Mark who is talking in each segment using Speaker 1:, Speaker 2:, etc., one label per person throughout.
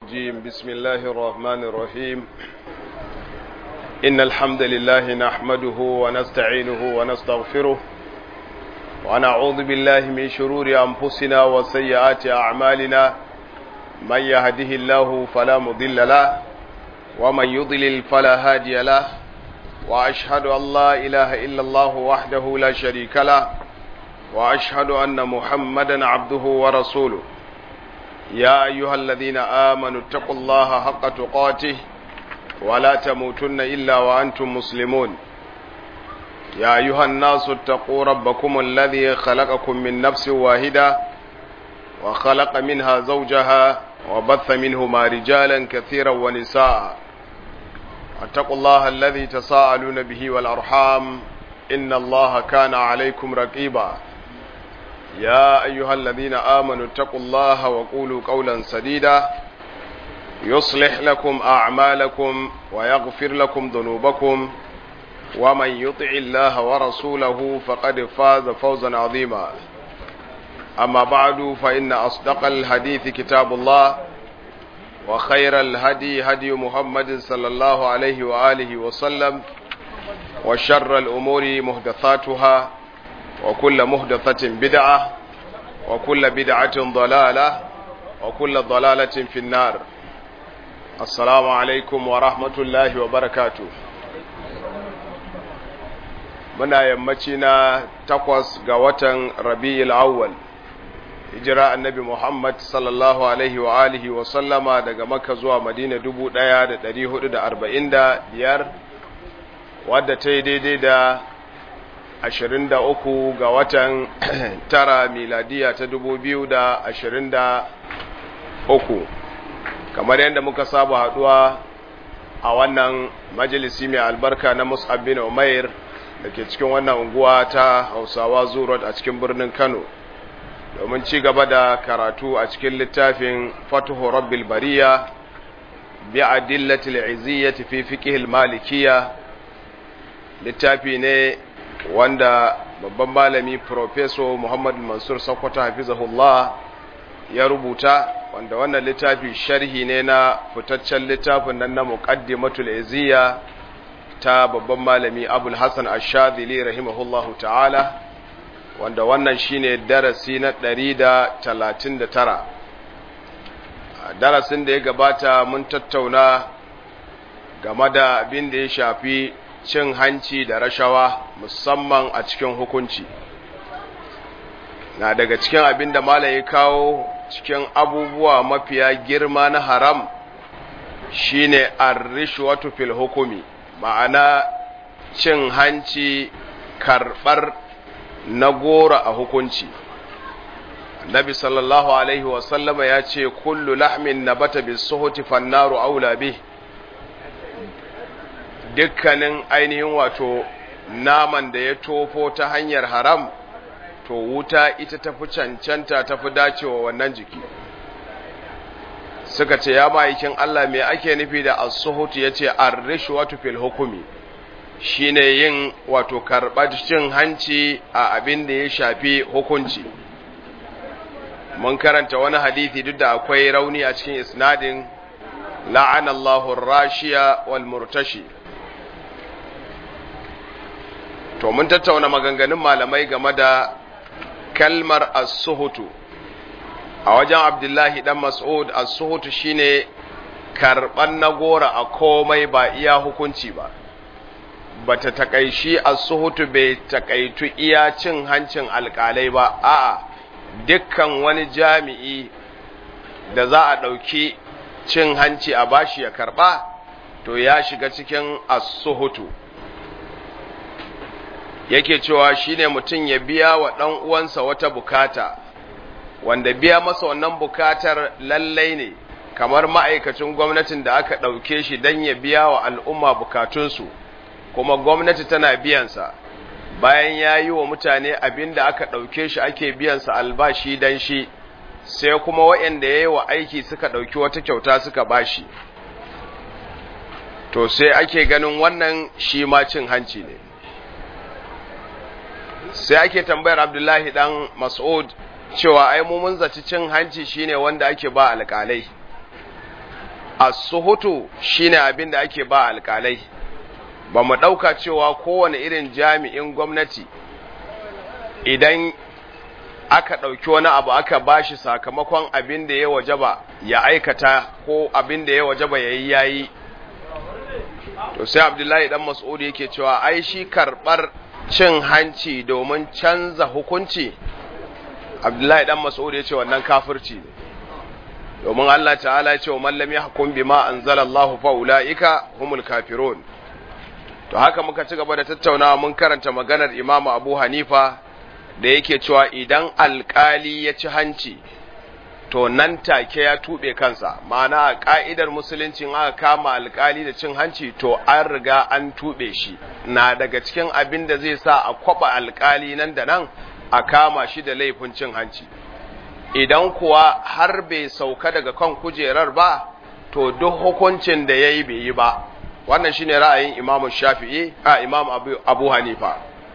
Speaker 1: الرجيم بسم الله الرحمن الرحيم إن الحمد لله نحمده ونستعينه ونستغفره ونعوذ بالله من شرور أنفسنا وسيئات أعمالنا من يهده الله فلا مضل له ومن يضلل فلا هادي له وأشهد أن لا إله إلا الله وحده لا شريك له وأشهد أن محمدا عبده ورسوله يا أيها الذين آمنوا اتقوا الله حق تقاته ولا تموتن إلا وأنتم مسلمون يا أيها الناس اتقوا ربكم الذي خلقكم من نفس واحدة وخلق منها زوجها وبث منهما رجالا كثيرا ونساء اتقوا الله الذي تساءلون به والأرحام إن الله كان عليكم رقيبا يا أيها الذين آمنوا اتقوا الله وقولوا قولا سديدا يصلح لكم أعمالكم ويغفر لكم ذنوبكم ومن يطع الله ورسوله فقد فاز فوزا عظيما أما بعد فإن أصدق الحديث كتاب الله وخير الهدي هدي محمد صلى الله عليه وآله وسلم وشر الأمور محدثاتها وكل محدثة بدعة وكل بدعة ضلالة وكل ضلالة في النار السلام عليكم ورحمة الله وبركاته muna yammaci na takwas ga watan rabi'il awwal hijira annabi Muhammad sallallahu alaihi wa alihi wa sallama daga Makka zuwa Madina dubu ɗaya da ɗari hudu da arba'in da biyar wadda ta yi daidai da ashirin da uku ga watan tara miladiya ta dubu biyu da ashirin da uku kamar yadda muka saba haɗuwa a wannan majalisi mai albarka na Mus'ab bin Umair da ke cikin wannan unguwa ta Hausawa Zurot a cikin birnin Kano domin ci gaba da karatu a cikin littafin fatuhu rabbil bariya bi adillatil iziyyati fi fiqhil malikiyya littafi ne wanda babban malami professor Muhammad Mansur Sokoto hafizahullah ya rubuta wanda wannan littafi sharhi ne na fitaccen littafin nan na muqaddimatul iziyya ta babban malami Abul Hasan Ash-Shadhili rahimahullahu ta'ala wanda wannan shine darasi na ɗari da talatin da tara darasin da ya gabata mun tattauna game da abin da ya shafi cin hanci da rashawa musamman a cikin hukunci na daga cikin abin da malam ya kawo cikin abubuwa mafiya girma na haram shine ar-rishwatu fil hukumi ma'ana cin hanci karɓar na gora a hukunci Nabi sallallahu alaihi wasallama ya ce kullu lahmin nabata bis suhuti fannaru aula bih dukkanin ainihin wato naman da ya tofo ta hanyar haram to wuta ita tafi cancanta tafi dacewa wannan jiki suka ce ya ma'aikin Allah me ake nufi da as-suhut yace ar-rishwatu fil hukmi shine yin wato karɓar cin hanci a abin da ya shafi hukunci mun karanta wani hadithi duk da akwai rauni a cikin isnadin la'anallahu rashiya wal murtashi to mun tattauna maganganun malamai game da kalmar as-suhutu a wajen abdullahi dan mas'ud as-suhutu shine karɓan nagora a komai ba iya hukunci ba bata takaishi as-suhutu bai takaitu iya cin hancin alƙalai ba a'a dukkan wani jami'i da za a ɗauki cin hanci a bashi ya karɓa to ya shiga cikin as-suhutu yake cewa shine mutum ya biya wa ɗan uwansa wata bukata wanda biya masa wannan bukatar lallai ne kamar ma'aikacin gwamnatin da aka ɗauke shi don ya biya wa al'umma bukatunsu kuma gwamnati tana biyansa bayan ya yi wa mutane abin da aka ɗauke shi ake biyansa albashi don shi sai kuma waɗanda ya yi wa aiki suka ɗauki wata kyauta suka bashi to sai ake ganin wannan shi ma cin hanci ne sai ake tambayar abdullahi ɗan mas'ud cewa ai mu mun zaci cin hanci shine wanda ake ba alƙalai as-suhutu shine abin da ake ba alƙalai ba mu ɗauka cewa kowane irin jami'in gwamnati idan aka ɗauki wani abu aka bashi sakamakon abin da ya wajaba ya aikata ko abin da ya wajaba ya yi yayi to sai abdullahi dan mas'ud yake cewa ai shi karɓar cin hanci domin canza hukunci abdullahi dan mas'ud ya ce wannan kafirci ne domin Allah ta'ala ya ce wa mallam ya hukum bima anzalallahu fa ulaika humul kafirun to haka muka ci gaba da tattaunawa mun karanta maganar Imam Abu Hanifa da yake cewa idan alkali ya ci hanci to nan take ya tube kansa ma'ana a ka'idar musulunci aka kama alkali da cin hanci to an riga an tube shi na daga cikin abin da zai sa a kwaba alkali nan da nan a kama shi da laifin cin hanci idan kuwa har bai sauka daga kan kujerar ba to duk hukuncin da ya yi bai yi ba wannan shine ra'ayin imam shafi'i a imam abu, abu hanifa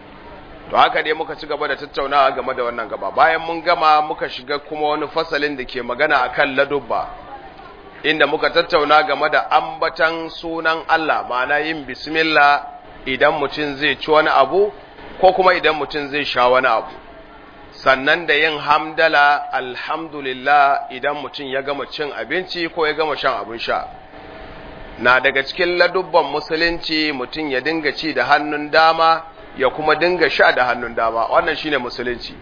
Speaker 1: to haka dai muka ci gaba da tattaunawa game da wannan gaba bayan mun gama muka shiga kuma wani fasalin da ke magana akan ladubba inda muka tattauna game da ambatan sunan Allah ma'ana yin bismillah idan mutum zai ci wani abu ko kuma idan mutum zai sha wani abu sannan da yin hamdala alhamdulillah idan mutum ya gama cin abinci ko ya gama shan abin sha na daga cikin ladubban musulunci mutum ya dinga ci da hannun dama ya kuma dinga sha da hannun dama wannan shine musulunci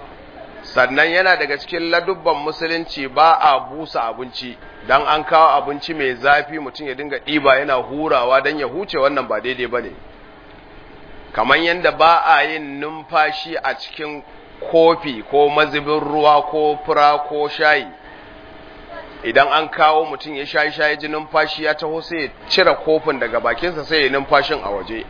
Speaker 1: sannan yana daga cikin ladubban musulunci ba a busa abinci dan an kawo abinci mai zafi mutum ya dinga ɗiba yana hurawa don ya huce wannan ba daidai ba ne kamar yadda ba a yin numfashi a cikin kofi ko mazubin ruwa ko fura ko shayi idan an kawo mutum ya shayi shayi ji numfashi ya taho sai ya cire kofin daga bakinsa sai ya numfashin a waje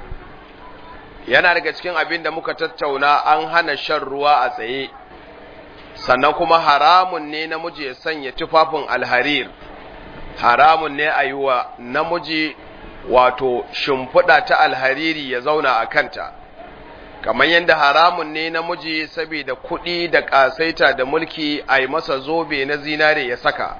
Speaker 1: yana daga cikin abin da muka tattauna an hana shan ruwa a tsaye sannan kuma haramun ne namiji ya sanya tufafin alharir haramun ne a yi wa namiji wato shimfiɗa ta alhariri ya zauna a kanta kamar yadda haramun ne namiji saboda kuɗi da ƙasaita da mulki a yi masa zobe na zinare ya saka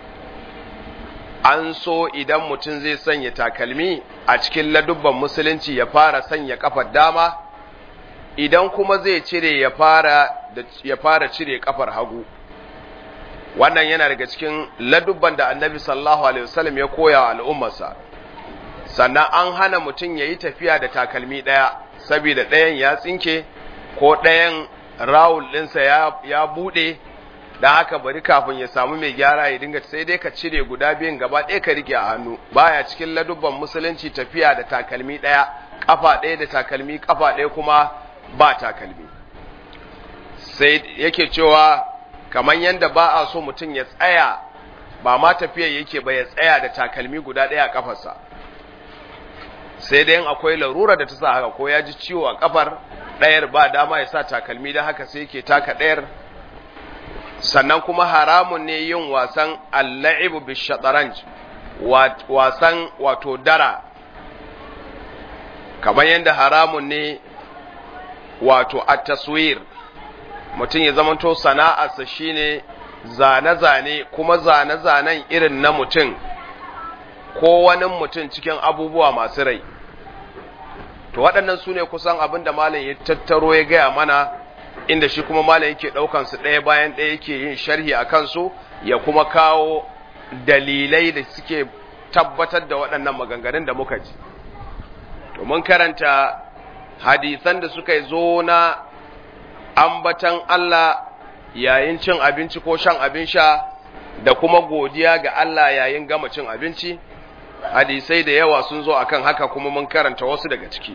Speaker 1: an so idan mutum zai sanya takalmi a cikin ladubban musulunci ya fara sanya kafar dama idan kuma zai cire ya fara ya fara cire kafar hagu wannan yana daga cikin ladubban da annabi sallallahu alaihi wasallam ya koya wa al'ummarsa sannan an hana mutum ya yi tafiya da takalmi ɗaya saboda ɗayan ya tsinke ko ɗayan rawul ɗinsa ya, ya buɗe da haka bari kafin ya samu mai gyara ya dinga sai dai ka cire guda biyun gaba ɗaya ka rike a hannu baya cikin ladubban musulunci tafiya da takalmi ɗaya ƙafa ɗaya da takalmi ƙafa ɗaya kuma ba takalmi sai yake cewa kamar yadda ba a so mutum ya tsaya ba ma tafiya yake ba ya tsaya da takalmi guda ɗaya a ƙafarsa sai dai akwai larura da ta sa haka ko ya ji ciwo a kafar ɗayar ba dama ya sa takalmi don haka sai yake taka ɗayar sannan kuma haramun ne yin wasan alla'ibu bishataranj wasan wato dara kamar yadda haramun ne wato a taswir mutum ya zamanto sana'arsa shine zane-zane kuma zane-zanen irin na mutum ko wani mutum cikin abubuwa masu rai to waɗannan su ne kusan abin da malam ya tattaro ya gaya mana inda shi kuma malam yake ɗaukan su ɗaya bayan ɗaya yake yin sharhi a kansu ya kuma kawo dalilai da suke tabbatar da waɗannan maganganun da muka ji to mun karanta hadisan da suka zo na ambatan Allah yayin cin abinci ko shan abin sha da kuma godiya ga Allah yayin gama cin abinci hadisai da yawa sun zo akan haka kuma mun karanta wasu daga ciki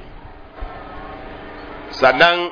Speaker 1: sannan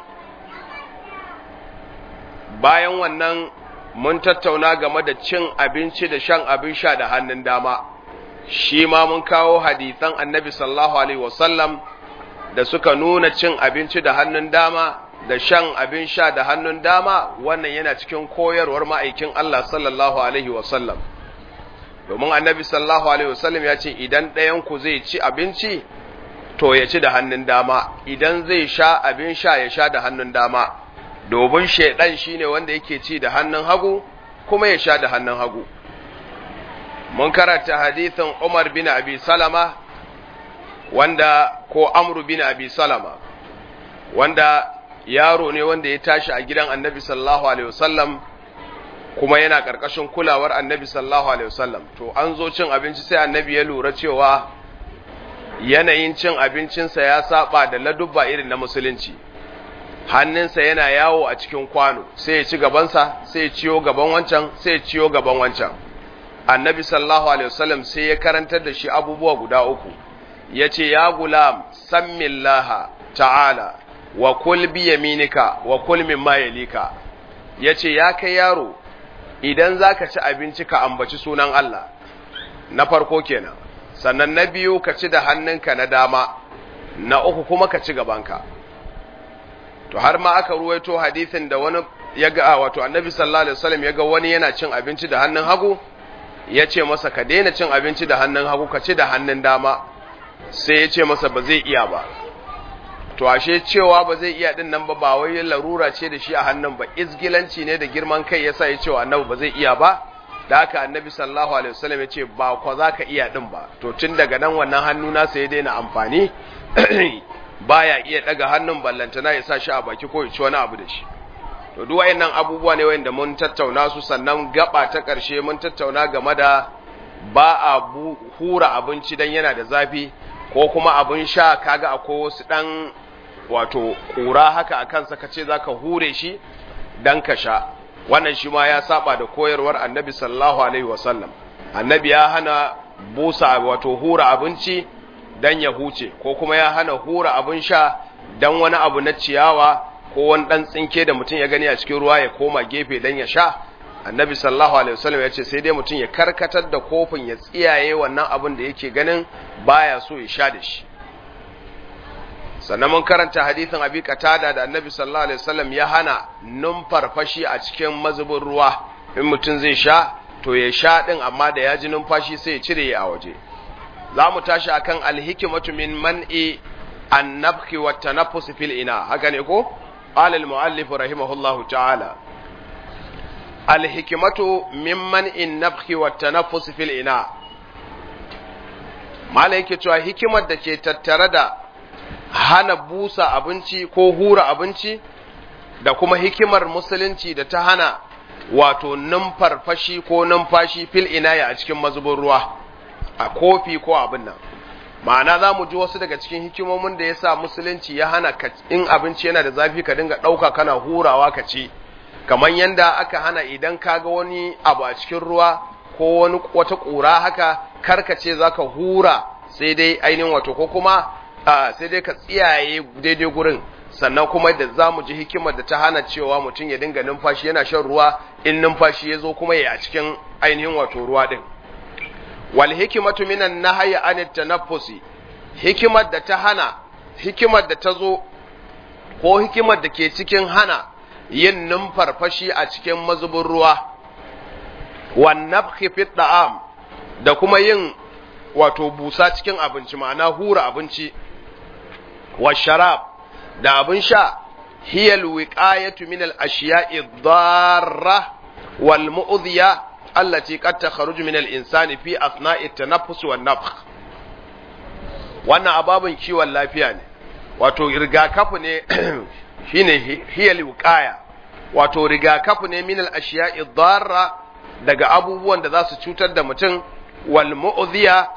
Speaker 1: bayan wannan mun tattauna game da cin abinci da shan abin sha da hannun dama shi ma mun kawo hadisan annabi sallallahu alaihi wasallam da suka nuna cin abinci da hannun dama da shan abin sha da hannun dama wannan yana cikin koyarwar ma'aikin Allah sallallahu alaihi wasallam domin annabi sallallahu alaihi wasallam ya ce idan ɗayan ku zai ci abinci to ya ci da hannun dama idan zai sha abin sha ya sha da hannun dama domin shaidan shine wanda yake ci da hannun hagu kuma ya sha da hannun hagu mun karanta hadithin Umar bin Abi Salama wanda ko Amru bin Abi Salama wanda yaro ne wanda ya tashi a gidan Annabi sallallahu alaihi wasallam kuma yana ƙarƙashin kulawar Annabi sallallahu alaihi wasallam to an zo cin abinci sai Annabi ya lura cewa yanayin cin abincinsa ya saba da ladubba irin na musulunci hannunsa yana yawo a cikin kwano sai ya ci gabansa sai ya ciyo gaban wancan sai ya ciyo gaban wancan annabi sallallahu alaihi wasallam sai ya karantar da shi abubuwa guda uku ya ce ya gulam sammillaha ta'ala wa kul bi yaminika wa kul mimma yalika ya ce ya kai yaro idan zaka ci abinci ka ambaci sunan Allah na farko kenan sannan na biyu ka ci da hannunka na dama na uku kuma ka ci gabanka to har ma aka ruwaito hadisin da wani ya ga wato annabi sallallahu alaihi wasallam ya ga wani yana cin abinci da hannun hagu ya ce masa ka daina cin abinci da hannun hagu ka ci da hannun dama sai ya ce masa ba zai iya ba to ashe cewa ba zai iya din nan ba ba wai larura ce da shi a hannun ba izgilanci ne da girman kai yasa ya ce wa annabi ba zai iya ba da haka annabi sallallahu alaihi wasallam ya ce ba kwa za ka iya din ba to tun daga nan wannan hannu nasa ya daina amfani baya iya daga hannun ballantana ya sa shi a baki ko ya ci wani abu da shi to duk wayannan abubuwa ne wanda mun tattauna su sannan gaba ta ƙarshe mun tattauna game da ba a hura abinci dan yana da zafi ko kuma abin sha kaga akwai wasu dan wato kura haka akan sa kace zaka hure shi dan ka sha wannan shi ma ya saba da koyarwar annabi sallallahu alaihi wasallam annabi ya hana busa wato hura abinci dan ya huce ko kuma ya hana hura abin sha dan wani abu na ciyawa ko wani dan tsinke da mutum ya gani a cikin ruwa ya koma gefe dan ya sha annabi sallallahu alaihi wasallam ya ce sai dai mutum ya karkatar da kofin ya tsiyaye wannan abin da yake ganin baya so ya sha da shi sannan mun karanta hadithin abi qatada da annabi sallallahu alaihi wasallam ya hana numfarfashi a cikin mazubin ruwa in mutum zai sha to ya sha din amma da ya ji numfashi sai ya cire a waje za mu tashi akan alhikimatu min man'i annabki wa tanaffus fil ina haka ne ko qala al muallif rahimahullahu ta'ala alhikimatu min man'i nabki wa tanaffus fil ina malai yake cewa hikimar da ke tattare da hana busa abinci ko hura abinci da kuma hikimar musulunci da ta hana wato numfarfashi ko numfashi fil inaya a cikin mazubin ruwa a kofi ko abin nan ma'ana za mu ji wasu daga cikin hikimomin da ya sa musulunci ya hana in abinci yana da zafi ka dinga ɗauka kana hurawa ka ci kamar yadda aka hana idan ka ga wani abu a cikin ruwa ko wani wata ƙura haka karkace za ka hura sai dai ainihin wato ko kuma sai dai ka tsiyaye daidai gurin sannan kuma da za mu ji hikimar da ta hana cewa mutum ya dinga numfashi yana shan ruwa in numfashi ya zo kuma ya a cikin ainihin wato ruwa din wal hikimatu minan nahyi an tanaffusi hikimar da ta hana hikimar da ta zo ko hikimar da ke cikin hana yin numfarfashi a cikin mazubin ruwa wan nafhi fi da'am da kuma yin wato busa cikin abinci ma'ana hura abinci wa sharab da abin sha hiyal wiqayatu min al-ashiya'i dharra wal mu'dhiya allati qad takhruju min al-insani fi athna'i at-tanaffus wan nafkh wannan ababun kiwon lafiya ne wato rigakafi ne shine hiyal wiqaya wato rigakafi ne min al-ashiya'i dharra daga abubuwan da za su cutar da mutum wal mu'dhiya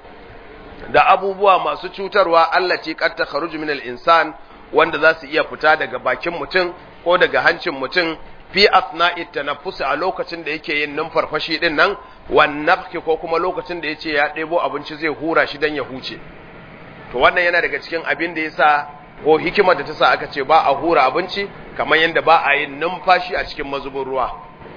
Speaker 1: da abubuwa masu cutarwa allati qad takhruju min al-insan wanda za su iya fita daga bakin mutum ko daga hancin mutum fi asna'i tanaffus a lokacin da yake yin numfarfashi din nan wan nafki ko kuma lokacin da yace ya ɗebo abinci zai hura shi dan ya huce to wannan yana daga cikin abin da yasa ko hikimar da ta sa aka ce ba a hura abinci kamar yadda ba a yin numfashi a cikin mazubin ruwa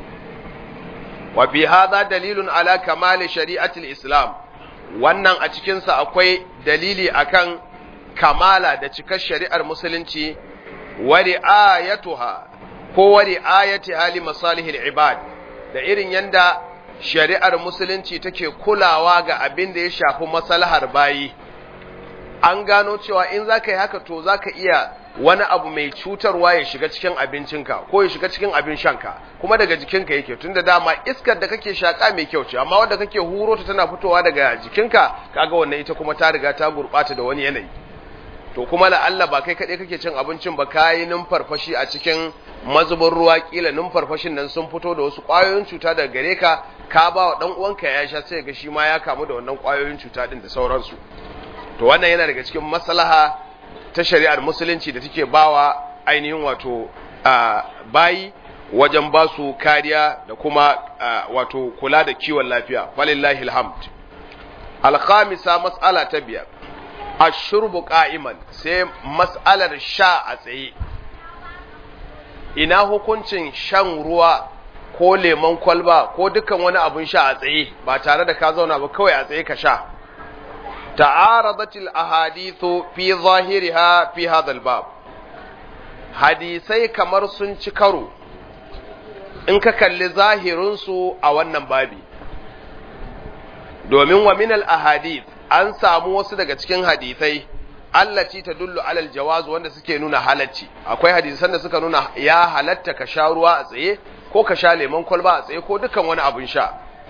Speaker 1: wa fi hadha dalilun ala kamali shari'atil islam wannan a cikinsa akwai dalili akan kamala da cikar shari'ar musulunci wa ri'ayatuha ko wa ri'ayati hali masalihil ibad da irin yanda shari'ar musulunci take kulawa ga abin da ya shafi maslahar bayi an gano cewa in zaka yi haka to zaka iya wani abu mai cutarwa ya shiga cikin abincinka ko ya shiga cikin abin shanka kuma daga jikinka yake tunda dama iskar da kake shaka mai kyau ce amma wanda kake huro ta tana fitowa daga jikinka kaga wannan ita kuma ta riga ta gurbata da wani yanayi to kuma la'alla ba kai kaɗai kake cin abincin ba kayi numfarfashi a cikin mazubin ruwa kila numfarfashin nan sun fito da wasu ƙwayoyin cuta daga gare ka ka ba wa ɗan uwanka ya sha sai ga shi ma ya kamu da wannan ƙwayoyin cuta din da sauransu to wannan yana daga cikin maslaha ta shari'ar musulunci da take bawa ainihin wato bayi wajen ba su kariya da kuma wato kula da kiwon lafiya falillahi alhamd alkhamisa mas'ala ta biyar ashurbu qa'iman sai mas'alar sha a tsaye ina hukuncin shan ruwa ko lemon kwalba ko dukkan wani abun sha a tsaye ba tare da ka zauna ba kawai a tsaye ka sha ta'aradatil ahadithu fi zahiriha fi hadha bab hadisai kamar sun ci karo in ka kalli zahirinsu a wannan babi domin wa minal ahadith an samu wasu daga cikin hadisai allaci ta dullu alal jawaz wanda suke nuna halacci akwai hadisan da suka nuna ya halatta ka sha ruwa a tsaye ko ka sha lemon kwalba a tsaye ko dukan wani abun sha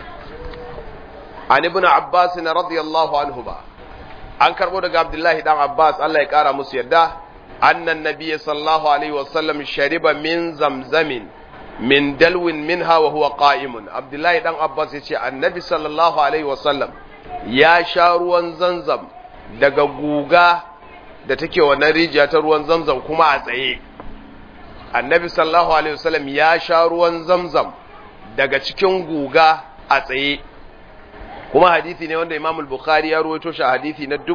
Speaker 1: an ibn abbas na radiyallahu anhu ba an karbo daga abdullahi dan abbas Allah ya kara musu yarda annan nabiy sallallahu alaihi wasallam shariba min zamzamin min dalwin minha wa huwa qa'imun abdullahi dan abbas yace annabi sallallahu alaihi wasallam ya sha ruwan zanzam daga guga da take wannan rijiya ta ruwan zamzam kuma a tsaye annabi sallallahu alaihi wasallam ya sha ruwan zamzam daga cikin guga a tsaye kuma hadisi ne wanda imam al-bukhari ya ruwaito shi hadisi na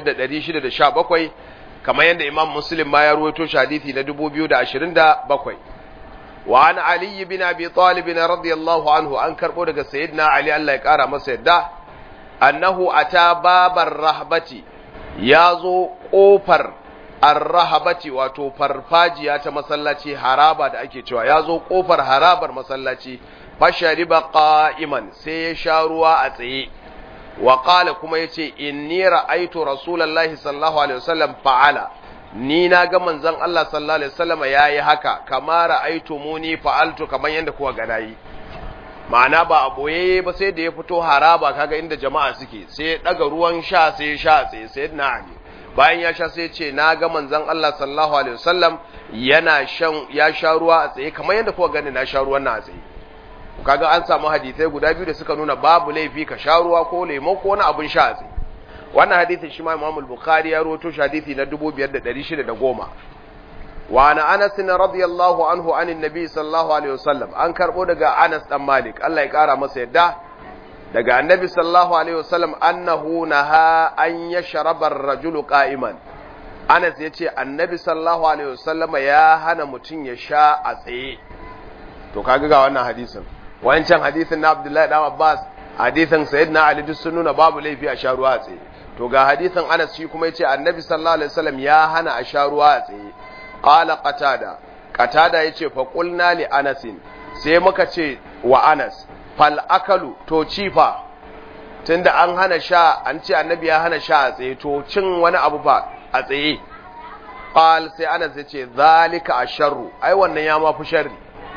Speaker 1: 5617 kamar yadda imam muslim ma ya ruwaito shi hadisi na 2027 wa an ali bin abi talib radiyallahu anhu an karbo daga sayyidina ali Allah ya kara masa yadda annahu ata babar rahbati ya zo ƙofar arrahabati wato farfajiya ta masallaci haraba da ake cewa ya zo ƙofar harabar masallaci fashariba qa'iman sai ya sha ruwa a tsaye wa qala kuma yace inni ra'aytu rasulullahi sallallahu alaihi wasallam fa'ala ni na ga manzon Allah sallallahu alaihi wasallam yayi haka kama ra'aytu muni fa'altu kaman yanda kuwa ga nayi ma'ana ba a boye ba sai da ya fito haraba kaga inda jama'a suke sai ya daga ruwan sha sai ya sha tsaye sai na ali bayan ya sha sai ya ce na ga manzon Allah sallallahu alaihi wasallam yana shan ya sha ruwa a tsaye kamar yadda kuka gani na sha ruwan na a tsaye kaga an samu hadisai guda biyu da suka nuna babu laifi ka sha ruwa ko lemo ko wani abun sha a tsaye wannan hadisin shi ma Imam al-Bukhari ya rawaito shi hadisi na 5610 وعن أنس رضي الله عنه عن النبي صلى الله عليه وسلم أن كربو دقى أنس أم مالك الله يقارى مسيدة دقى النبي صلى الله عليه وسلم أنه نهى أن يشرب الرجل قائما أنس يتي النبي صلى الله عليه وسلم يا هنا متن يشاء أسئي to kaga ga wannan hadisin wancan hadisin na Abdullahi dan Abbas hadisin Sayyidina Ali duk sun nuna babu laifi a sha ruwa a tsaye to ga hadisin Anas shi kuma yace Annabi sallallahu alaihi wasallam ya hana a sha ruwa a tsaye qala qatada qatada yace fa qulna li anas sai muka ce wa anas fal akalu to cifa tunda an hana sha an ce annabi ya hana sha a tsaye to cin wani abu fa a tsaye qal sai anas yace zalika asharru ai wannan ya ma fi sharri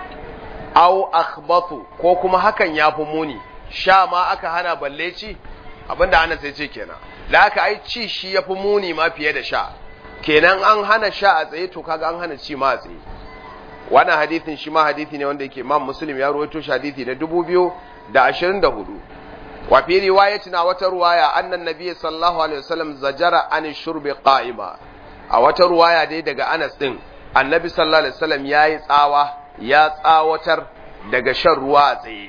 Speaker 1: aw akhbathu ko kuma hakan ya fi muni sha ma aka hana balle ci abinda anas yace kenan da aka ai ci shi ya fi muni ma fiye da sha kenan an hana sha a tsaye to kaga an hana ci ma a tsaye wannan hadithin shi ma hadithi ne wanda yake Imam Muslim ya rawaito shi hadithi na 2024 wa fi riwayatina wata ruwaya annan nabiy sallallahu alaihi wasallam zajara an shurbi qa'ima a wata ruwaya dai daga Anas din annabi sallallahu alaihi wasallam yayi tsawa ya tsawatar daga shan ruwa a tsaye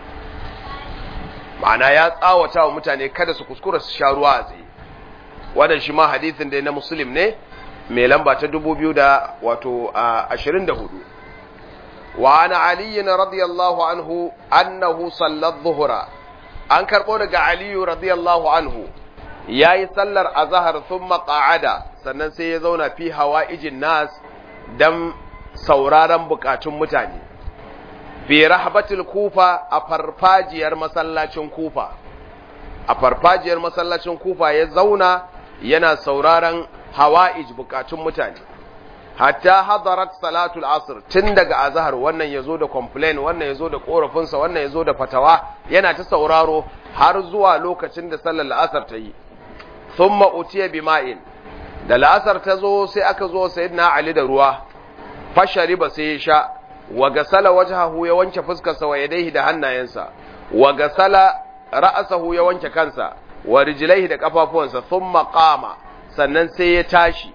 Speaker 1: ma'ana ya tsawata wa mutane kada su kuskura su sha ruwa a tsaye wannan shi ma hadithin dai na muslim ne mai lamba ta dubu biyu da wato ashirin da hudu wa ana aliyin radiyallahu anhu annahu sallar zuhura an karɓo daga aliyu radiyallahu anhu ya yi sallar azahar sun maƙa'ada sannan sai ya zauna fi hawa ijin nas don sauraron bukatun mutane fi rahbatul kufa a farfajiyar masallacin kufa a farfajiyar masallacin kufa ya zauna yana sauraron hawa'ij bukatun mutane hatta hadarat salatul asr tun daga azhar wannan yazo da complain wannan yazo da korafinsa wannan yazo da fatawa yana ta sauraro har zuwa lokacin da sallar asr ta yi thumma utiya bima'in da la'asar ta zo sai aka zo sayyidina ali da ruwa fashariba sai ya sha wa gasala wajhahu ya wanke fuskarsa wa yadayhi da hannayensa wa gasala ra'sahu ya wanke kansa wa rijlaihi da kafafuwansa thumma qama sannan sai ya tashi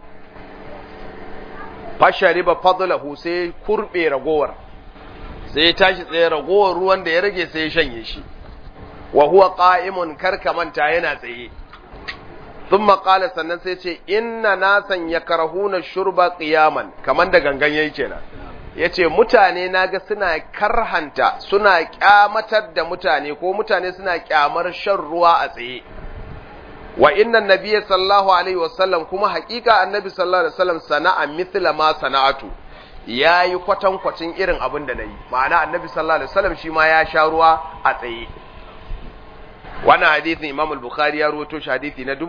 Speaker 1: fashariba fadlahu sai kurbe ragowar sai ya tashi tsaye ragowar ruwan da ya rage sai ya shanye shi wa huwa qa'imun karkamanta yana tsaye thumma qala sannan sai ce inna nasan yakrahuna shurba qiyaman kaman da gangan yayi kenan yace mutane naga suna karhanta suna kyamatar da mutane ko mutane suna kyamar shan ruwa a tsaye wa inna nabiyya sallallahu alaihi wasallam kuma haƙiƙa annabi sallallahu alaihi wasallam sana'a mithla ma sana'atu yayi kwatan kwatin irin abin da nayi ma'ana annabi sallallahu alaihi wasallam shi ma ya sha ruwa a tsaye wannan hadisin Imam al-Bukhari ya rawaito shi hadisi na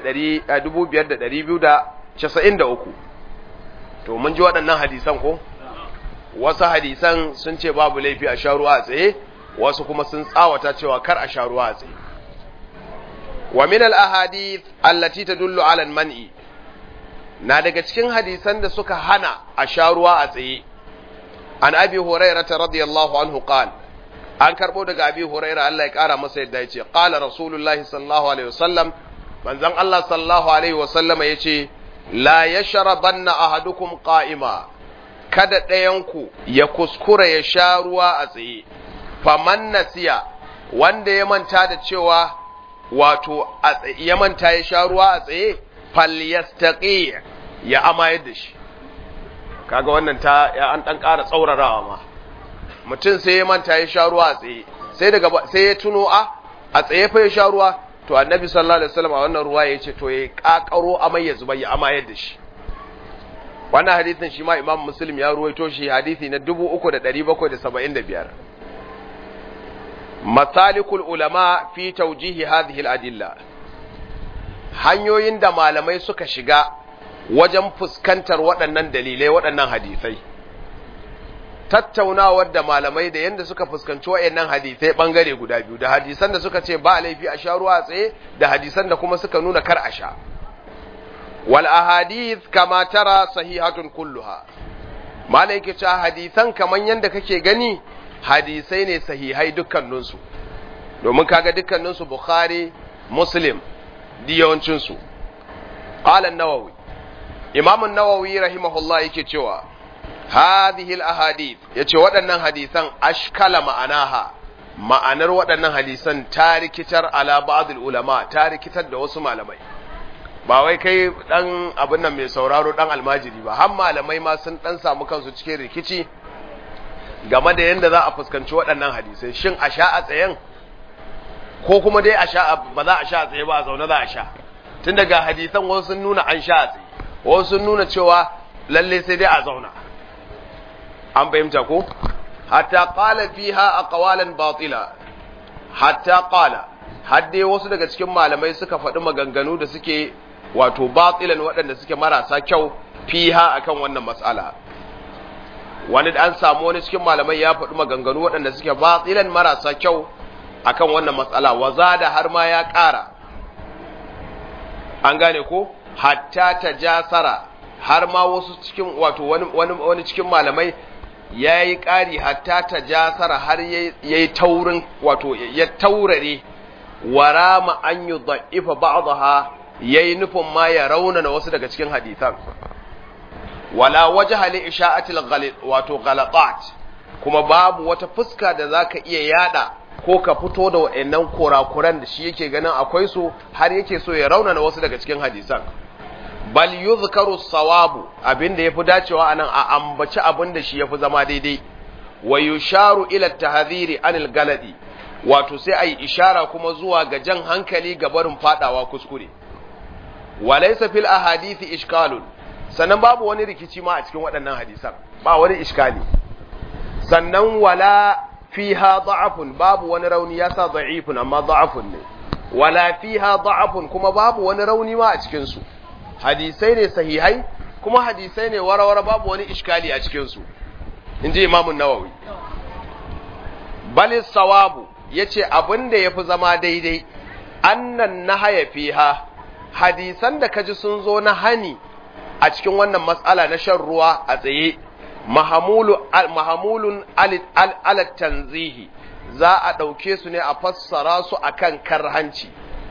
Speaker 1: 2293 to mun ji waɗannan hadisan ko wasu hadisan sun ce babu laifi a sha ruwa a tsaye wasu kuma sun tsawata cewa kar a sha ruwa a tsaye wa min al-ahadith allati tadullu ala al-man'i na daga cikin hadisan da suka hana a sha ruwa a tsaye an abi hurairah radiyallahu anhu qala an karbo daga abi hurairah Allah ya kara masa yadda yace qala rasulullahi sallallahu alaihi wasallam manzon Allah sallallahu alaihi wasallam yace la yashrabanna ahadukum qa'ima kada ɗayanku ya kuskura ya sha ruwa a tsaye faman nasiya wanda ya manta da cewa wato ya manta ya sha ruwa a tsaye falyastaqi ya amayar da shi kaga wannan ta ya an dan ƙara tsaurarawa ma mutum sai ya manta ya sha ruwa a tsaye sai daga sai ya tuno a a tsaye fa ya sha ruwa to annabi sallallahu alaihi wasallam a wannan ruwa ya ce to ya kakaro amai ya zuba ya amayar da shi wannan hadisin shi ma imam muslim ya ruwaito shi hadisi na 3775 masalikul ulama fi tawjihi hadhihi al-adilla hanyoyin da malamai suka shiga wajen fuskantar waɗannan dalilai waɗannan hadisai tattaunawar da malamai da yadda suka fuskanci waɗannan hadisai ɓangare guda biyu da hadisan da suka ce ba laifi a sha ruwa tsaye da hadisan da kuma suka nuna kar a sha wal ahadith kama tara sahihatun kulluha malai ke cewa hadisan kaman yadda kake gani hadisai ne sahihai dukkaninsu domin kaga dukkaninsu bukhari muslim diyawancinsu qala an-nawawi imam an-nawawi rahimahullah yake cewa hadhihi al-ahadith yace waɗannan hadisan ashkala ma'anaha ma'anar waɗannan hadisan ta rikitar ala ba'd ulama ta rikitar da wasu malamai ba wai kai dan abin nan mai sauraro dan almajiri ba har malamai ma sun dan samu kansu cikin rikici game da yadda za a fuskanci waɗannan hadisai shin a sha a tsayen ko kuma dai a sha ba za a sha a tsaye ba a zaune za a sha tun daga hadisan wasu sun nuna an sha a tsaye wasu sun nuna cewa lalle sai dai a zauna an fahimta ko hatta qala fiha aqwalan batila hatta qala har dai wasu daga cikin malamai suka faɗi maganganu da suke wato batilan waɗanda suke marasa kyau fiha akan wannan mas'ala wani an samu wani cikin malamai ya faɗi maganganu waɗanda suke batilan marasa kyau akan wannan matsala waza da har ma ya ƙara an gane ko hatta ta jasara har ma wasu cikin wato wani, wani, wani cikin malamai ya yi ƙari hatta ta jasara har ya yi taurin wato ya taurare warama an yi da'ifa ba'daha ya yi nufin ma ya raunana wasu daga cikin hadisan wala wajha li isha'atil ghalit wato ghalatat kuma babu wata fuska da zaka iya yada ko ka fito da wayannan kurakuran da shi yake ganin akwai su har yake so ya raunana wasu daga cikin hadisan bal yuzkaru sawabu abinda yafi dacewa anan a ambaci abinda shi yafi zama daidai wa yusharu ila tahdhiri anil galadi wato sai ayi ishara kuma zuwa ga jan hankali ga barin fadawa kuskure walaysa fil ahadithi ishkalun sannan babu wani rikici ma a cikin waɗannan hadisan ba wani iskali sannan wala fiha da'afun babu wani rauni ya sa da'ifun amma da'afun ne wala fiha da'afun kuma babu wani rauni ma a cikin su hadisai ne sahihai kuma hadisai ne warawara babu wani iskali a cikinsu in ji imamun nawawi bali sawabu ya ce abin da ya fi zama daidai annan na haya fiha hadisan da kaji sun zo na hani a cikin wannan matsala na shan ruwa a tsaye mahamulun alat tanzihi za a ɗauke su ne a fassara su akan karhanci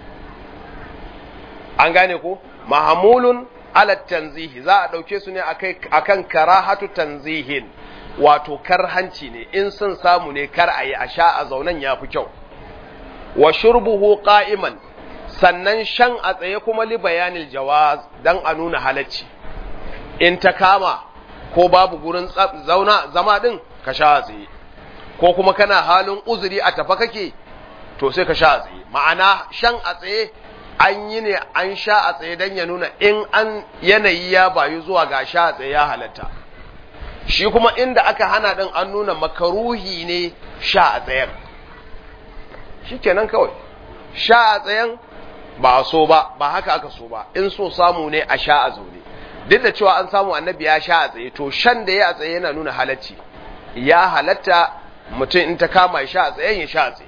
Speaker 1: an gane ko mahamulun alat tanzihi za a ɗauke su ne akan karahatu tanzihin wato karhanci ne in sun samu ne kar a yi a sha a zaunan ya fi kyau wa shurbuhu qa'iman sannan shan a tsaye kuma li bayanil jawaz dan a nuna halacci in ta kama ko babu gurin zauna zama din ka sha a tsaye ko kuma kana halin uzuri a tafa kake to sai ka sha a tsaye ma'ana shan a tsaye an yi ne an sha a tsaye dan ya nuna in an yanayi ya bayu zuwa ga sha a tsaye ya halatta shi kuma inda aka hana din an nuna makaruhi ne sha a tsayen shi kenan kawai sha a tsayen ba a so ba ba haka aka so ba in so samu ne a sha a zaune duk da cewa an samu annabi ya sha a tsaye to shan da ya a tsaye yana nuna halacci ya halatta mutum in ta kama ya sha a tsayen ya sha a tsaye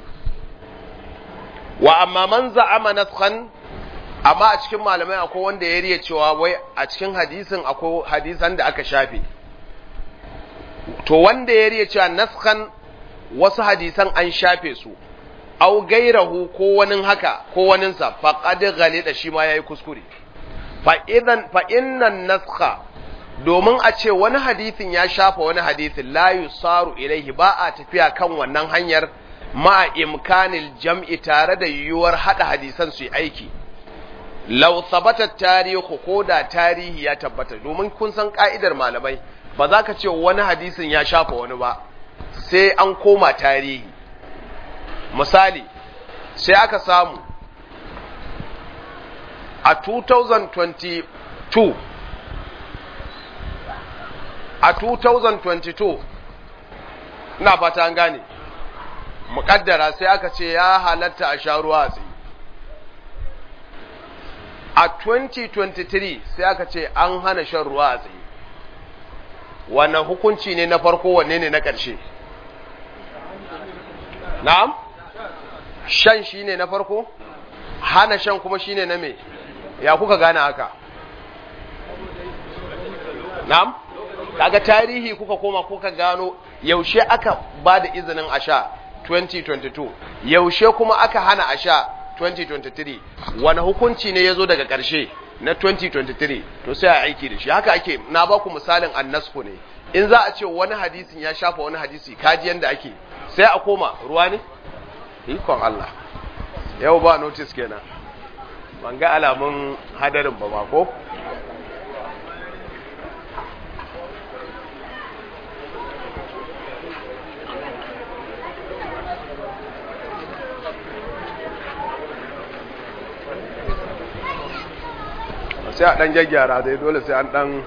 Speaker 1: wa amma man za'ama naskhan amma a cikin malamai akwai wanda ya riya cewa wai a cikin hadisin akwai hadisan da aka shafe to wanda ya riya cewa naskhan wasu hadisan an shafe su au gairahu ko wani haka ko waninsa faqad ghalida shi ma yayi kuskure fa idan fa innan naskha domin a ce wani hadisin ya shafa wani hadisin la yusaru ilaihi ba a tafiya kan wannan hanyar ma imkanil jam'i tare da yiwuwar hada hadisan su yi aiki law sabata tarihu ko da tarihi ya tabbata domin kun san ka'idar malamai ba za ka ce wani hadisin ya shafa wani ba sai an koma tarihi misali sai aka samu a 2022 a 2022 ina fata an gane muƙaddara sai aka ce ya halatta a sha ruwa tsaye a 2023 sai aka ce an hana shan ruwa a tsaye wannan hukunci ne na farko wanne ne na ƙarshe na'am shan shi ne na farko hana shan kuma shi ne na me ya kuka gane haka na'am kaga tarihi kuka koma kuka gano yaushe aka ba da izinin a sha 2022 yaushe kuma aka hana a sha 2023 wani hukunci ne ya zo daga ƙarshe na 2023 to sai a aiki da shi haka ake na ba ku misalin annasku ne in za a ce wani hadisin ya shafa wani hadisi kaji yanda ake sai a koma ruwa ne ikon Allah yau ba notice kenan ban ga alamun hadarin ba ba ko sai a ɗan gyaggyara dai dole sai an ɗan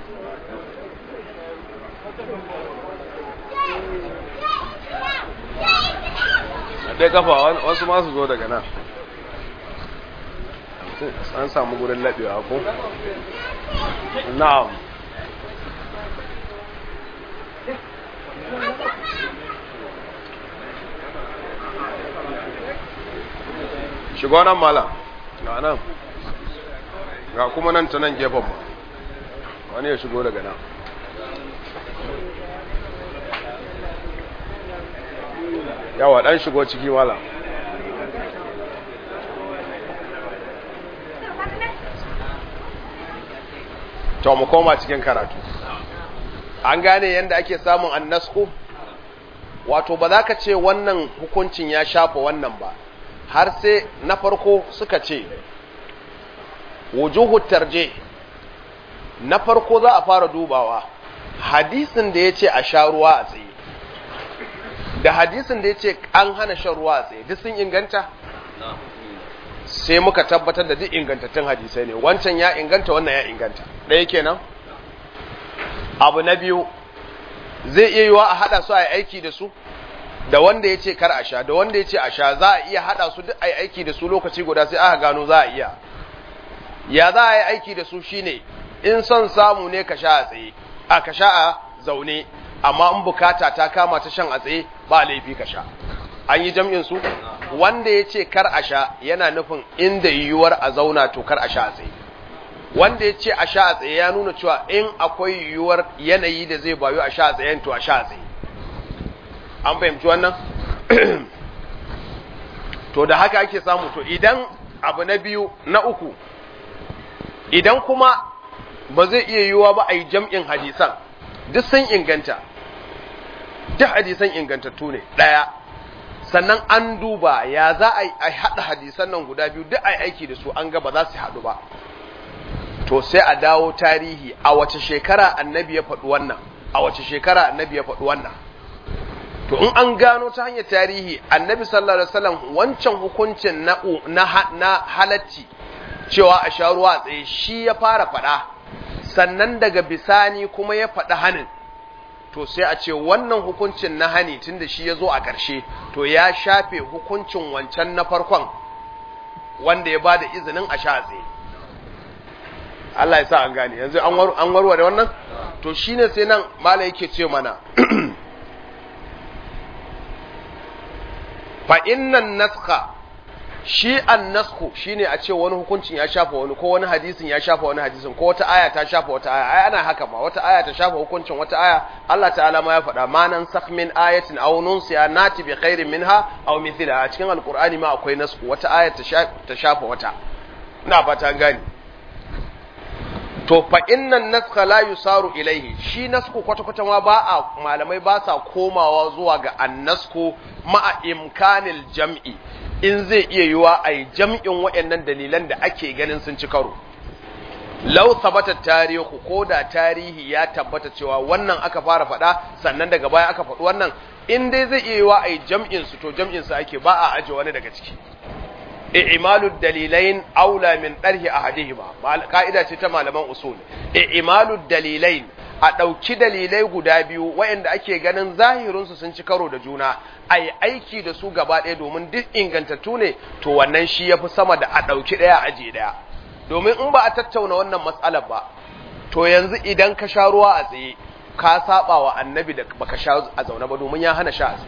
Speaker 1: ɗaya kafa wasu masu zo daga nan an samu gurin laɓewa ko? na'am shigo nan malam ga nan ga kuma nan ta nan gefen ma wani ya shigo daga nan yawa dan shigo ciki wala to mu koma cikin karatu an gane yadda ake samun annasku wato ba za ka ce wannan hukuncin ya shafa wannan ba har sai na farko suka ce wujuhu tarje na farko za a fara dubawa hadisin da ya ce a sha ruwa a tsaye da hadisin da ya ce an hana shan ruwa a tsaye duk sun inganta sai muka tabbatar da duk ingantattun hadisai ne wancan ya inganta wannan ya inganta ɗaya kenan abu na biyu zai iya yiwa a haɗa su a yi aiki da su da wanda ya ce kar a sha da wanda ya ce a sha za a iya haɗa su duk a yi aiki da su lokaci guda sai aka gano za a iya ya za a yi aiki da su shine in son samu ne ka sha a tsaye a ka sha a zaune amma in bukata ta kama ta shan a tsaye ba laifi ka sha an yi jam'in su wanda ya ce kar a sha yana nufin inda yiwuwar a zauna to kar a sha a tsaye wanda ya ce a sha a tsaye ya nuna cewa in akwai yiwuwar yanayi da zai bayu a sha a tsayen to a sha a tsaye an fahimci wannan to da haka ake samu to idan abu na biyu na uku idan kuma ba zai iya yiwuwa ba a yi jam'in hadisan duk sun inganta duk hadisan ingantattu ne ɗaya sannan an duba ya za a haɗa hadisan nan guda biyu duk a yi aiki da su an ga ba za su haɗu ba to sai a dawo tarihi a wace shekara annabi ya faɗi wannan a wace shekara annabi ya faɗi wannan to in an gano ta hanyar tarihi annabi sallallahu alaihi wasallam wancan hukuncin na na, na halacci cewa a sha ruwa tsaye shi ya fara faɗa sannan daga bisani kuma ya faɗi hanin to sai a ce wannan hukuncin na hani tunda shi ya zo a ƙarshe to ya shafe hukuncin wancan na farkon wanda ya bada izinin a sha tsaye Allah ya sa an gane yanzu an warware wannan to shine sai nan mala yake ce mana fa innan naskha shi an nasku shine a ce wani hukuncin ya shafa wani ko wani hadisin ya shafa wani hadisin ko wata aya ta shafa wata aya ai ana haka ma wata aya ta shafa hukuncin wata aya Allah ta'ala ma ya faɗa ma nan sakh min ayatin aw nunsiya nati bi khairin minha aw mithliha a cikin alqur'ani ma akwai nasku wata aya ta shafa wata ina fata gani to fa innan naskha la yusaru ilaihi shi nasku kwata kwata ma ba a malamai ba sa komawa zuwa ga annasku ma'a imkanil jam'i in zai iya yiwa a yi jam'in waɗannan dalilan da ake ganin sun ci karo lau tabbata tarihu ko da tarihi ya tabbata cewa wannan aka fara faɗa sannan daga baya aka faɗi wannan in dai zai iya yiwa a yi jam'in su to jam'in su ake ba a aje wani daga ciki i'malu dalilain aula min darhi ahadihima ka'ida ce ta malaman usul i'malu dalilain a ɗauki dalilai guda biyu waɗanda ake ganin zahirinsu sun ci karo da juna a yi aiki da su gaba ɗaya domin duk ingantattu ne to wannan shi ya fi sama da a ɗauki ɗaya aje ɗaya domin in ba a tattauna wannan matsalar ba to yanzu idan ka sha ruwa a tsaye ka saba wa annabi da baka sha a zaune ba domin ya hana sha a tsaye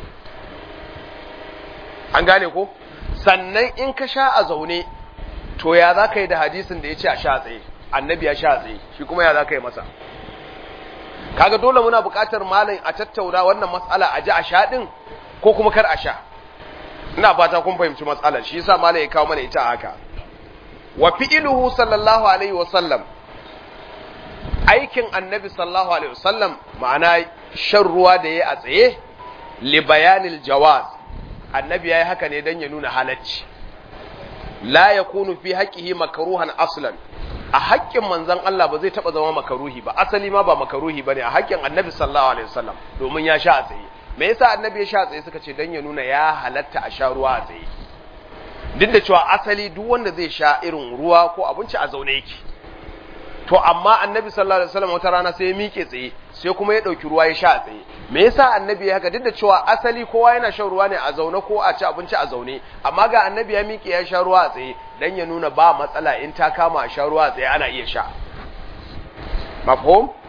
Speaker 1: an gane ko sannan in ka sha a zaune to ya za ka yi da hadisin da ya ce a sha a tsaye annabi ya sha a tsaye shi kuma ya za ka yi masa kaga dole muna buƙatar malam a tattauna wannan matsala a ji a sha din ko kuma kar a sha ina fata kun fahimci matsalar shi yasa malam ya kawo mana ita haka wa fi'luhu sallallahu alaihi wa sallam aikin annabi sallallahu alaihi wa sallam ma'ana shan ruwa da yayi a tsaye li bayanil jawaz annabi yayi haka ne dan ya nuna halacci la yakunu fi haqqihi makruhan aslan a haƙƙin manzon Allah ba zai taɓa zama makaruhi ba asali ma ba makaruhi bane a haƙƙin annabi sallallahu alaihi wasallam domin ya sha a tsaye me yasa annabi ya sha a tsaye suka ce dan ya nuna ya halatta a sha ruwa a tsaye duk da cewa asali duk wanda zai sha irin ruwa ko abinci a zaune yake to amma annabi sallallahu alaihi wasallam wata rana sai ya miƙe tsaye sai kuma ya ɗauki ruwa ya sha a tsaye me yasa annabi ya haka duk da cewa asali kowa yana shan ruwa ne a zaune ko a ci abinci a zaune amma ga annabi ya miƙe ya sha ruwa a tsaye dan ya nuna ba matsala in ta kama a sha ruwa a tsaye ana iya sha mafhum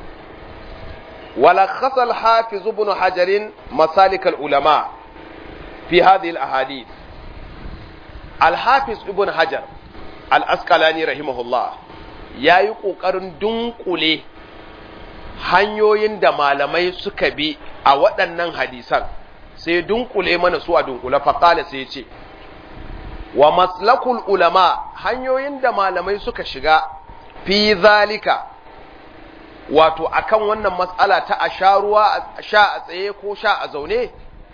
Speaker 1: wala khasal hafiz ibn hajar masalik al ulama fi hadhihi al ahadith al hafiz ibn hajar al asqalani rahimahullah yayi kokarin dunkule hanyoyin da malamai suka bi a waɗannan hadisan sai dunkule mana su a dunkule faƙala sai ce wa maslakul ulama hanyoyin da malamai suka shiga fi zalika wato akan wannan matsala ta a sha ruwa sha a tsaye ko sha a zaune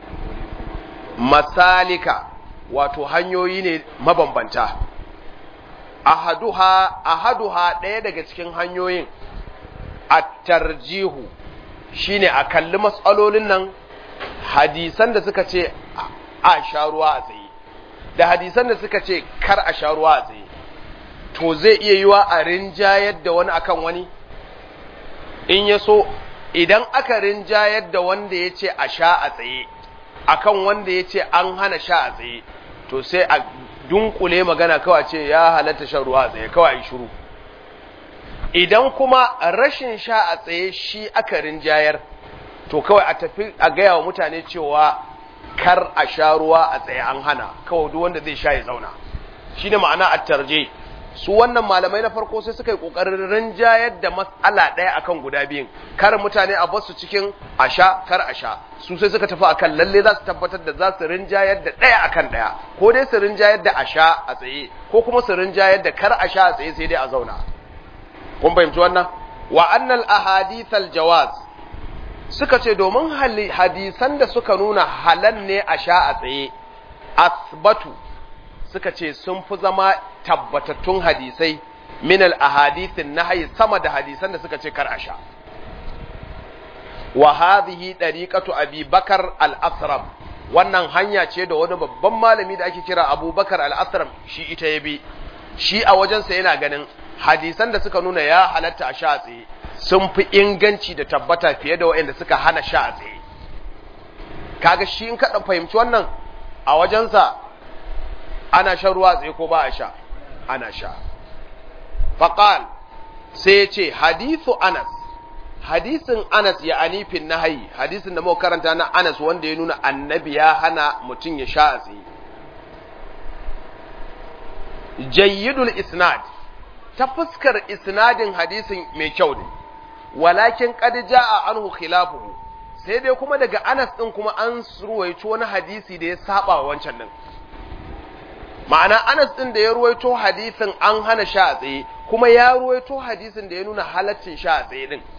Speaker 1: masalika wato hanyoyi ne mabambanta ahaduha ahaduha ɗaya daga cikin hanyoyin at-tarjihu shine a kalli matsalolin nan hadisan da suka ce a sha ruwa a tsaye da hadisan da suka ce kar a sha ruwa a tsaye to zai iya yiwa a rinjayar da wani akan wani in ya so idan aka rinjayar da wanda ya ce a sha a tsaye akan wanda ya ce an hana sha a tsaye to sai a dunkule magana kawai ce ya halatta shan ruwa a tsaye kawai shiru idan kuma rashin sha a tsaye shi aka rinjayar to kawai a tafi a gaya wa mutane cewa kar a sha ruwa a tsaye an hana kawai duk wanda zai sha ya zauna shine ma'ana a tarje su wannan malamai na farko sai suka yi kokarin rinjayar da matsala ɗaya akan guda biyun kar mutane a basu cikin a sha kar a sha su sai suka tafi akan lalle za su tabbatar da za su rinjayar da ɗaya akan ɗaya ko dai su rinjayar da a sha a tsaye ko kuma su rinjayar da kar a sha a tsaye sai dai a zauna kun fahimci wannan wa annal ahadithal jawaz suka ce domin hadisan da suka nuna halal ne a sha a tsaye asbatu suka ce sun fi zama tabbatattun hadisai min al ahadithin nahyi sama da hadisan da suka ce kar a sha wa hadhihi dariqatu abi bakar al asram wannan hanya ce da wani babban malami da ake kira abubakar al asram shi ita ya bi shi a wajensa yana ganin hadisan da suka nuna ya halatta a sha tsaye sun fi inganci da tabbata fiye da waɗanda suka hana sha tsaye kaga shi in kaɗa fahimci wannan a wajensa ana shan ruwa tsaye ko ba a sha ana sha faƙal sai ya ce hadithu anas hadisin anas ya anifin nahayi hadisin da muka karanta na anas wanda ya nuna annabi ya hana mutum ya sha a tsaye jayyidul isnad ta fuskar isnadin hadisin mai kyau ne walakin qad jaa anhu khilafuhu sai dai kuma daga Anas din kuma an ruwaito wani hadisi da ya saba wancan din ma'ana Anas din da ya ruwaito hadisin an hana sha a tsaye kuma ya ruwaito hadisin da ya nuna halaccin sha a tsaye din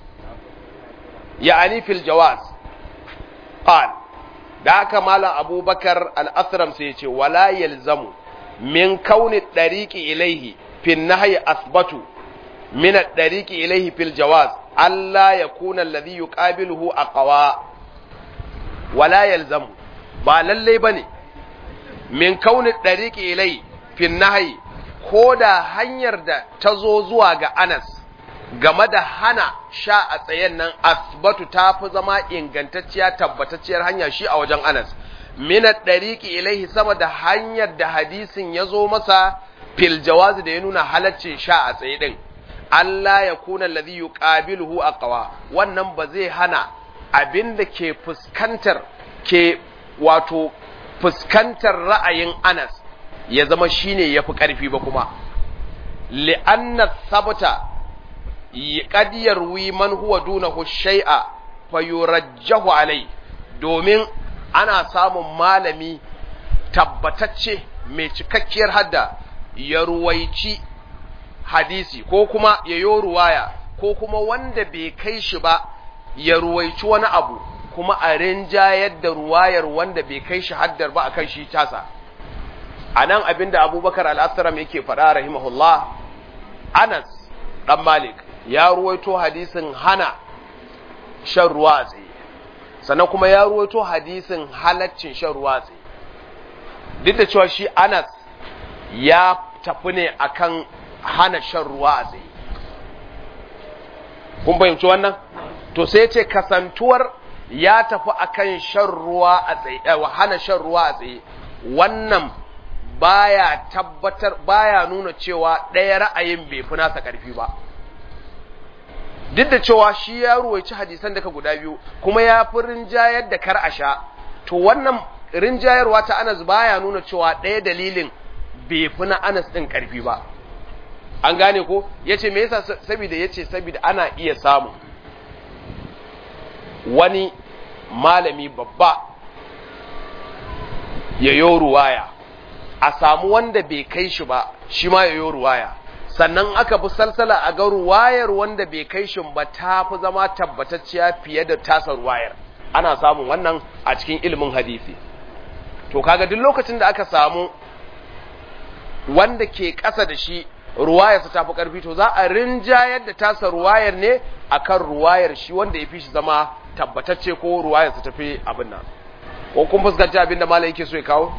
Speaker 1: ya'ani fil jawaz qal da haka malam abubakar al-asram sai ya ce wala yalzamu min kauni dariqi ilaihi في النهي أثبت من الطريق إليه في الجواز ألا يكون الذي يقابله أقوى ولا يلزم بالله بني من كون الطريق إليه في النهي koda hanyar da ta zo zuwa ga Anas game da hana sha a tsayen nan asbatu ta fi zama ingantacciya tabbatacciyar hanya shi a wajen Anas minat dariqi ilaihi sama da hanyar da hadisin ya zo masa fil jawazi da ya nuna halaccin sha a tsaye din Allah ya kuna alladhi yuqabiluhu aqwa wannan ba zai hana abinda ke fuskantar ke wato fuskantar ra'ayin Anas ya zama shine yafi karfi ba kuma li'anna sabata qad yarwi man huwa dunahu shay'a fayurajjahu alai domin ana samun malami tabbatacce mai cikakkiyar hadda ya ruwaici hadisi ko kuma ya yo ruwaya ko kuma wanda bai kai shi ba ya ruwaici wani abu kuma a rinjayar da ruwayar wanda bai kai shi haddar ba akan shi tasa a nan abinda abubakar al'asaram yake faɗa rahimahullah anas ɗan malik ya ruwaito hadisin hana shan ruwa a tsaye sannan kuma ya ruwaito hadisin halaccin shan ruwa a tsaye duk da cewa shi anas ya tafi ne akan hana shan ruwa a tsaye kun fahimci wannan to sai ce kasantuwar ya tafi akan shan ruwa a tsaye hana shan ruwa a tsaye wannan baya tabbatar baya nuna cewa ɗaya ra'ayin bai fi nasa ƙarfi ba duk da cewa shi ya ruwaici hadisan daga guda biyu kuma ya fi rinjayar da kar a sha to wannan rinjayarwa ta anas baya nuna cewa ɗaya dalilin bai fi na anas ɗin ƙarfi ba an gane ko ya ce me yasa saboda ya ce saboda ana iya samu wani malami babba ya yo ruwaya a samu wanda bai kai shi ba shi ma ya yo ruwaya sannan aka bi salsala a ga ruwayar wanda bai kai shi ba ta fi zama tabbatacciya fiye da tasa ruwayar ana samun wannan a cikin ilimin hadisi to kaga duk lokacin da aka samu wanda ke ƙasa da shi ruwayarsa ta fi ƙarfi to za a rinjayar da tasa ruwayar ne akan ruwayar shi wanda ya fi shi zama tabbatacce ko ruwayarsa ta fi abin nan ko kun fuskanci abin da malam yake so ya kawo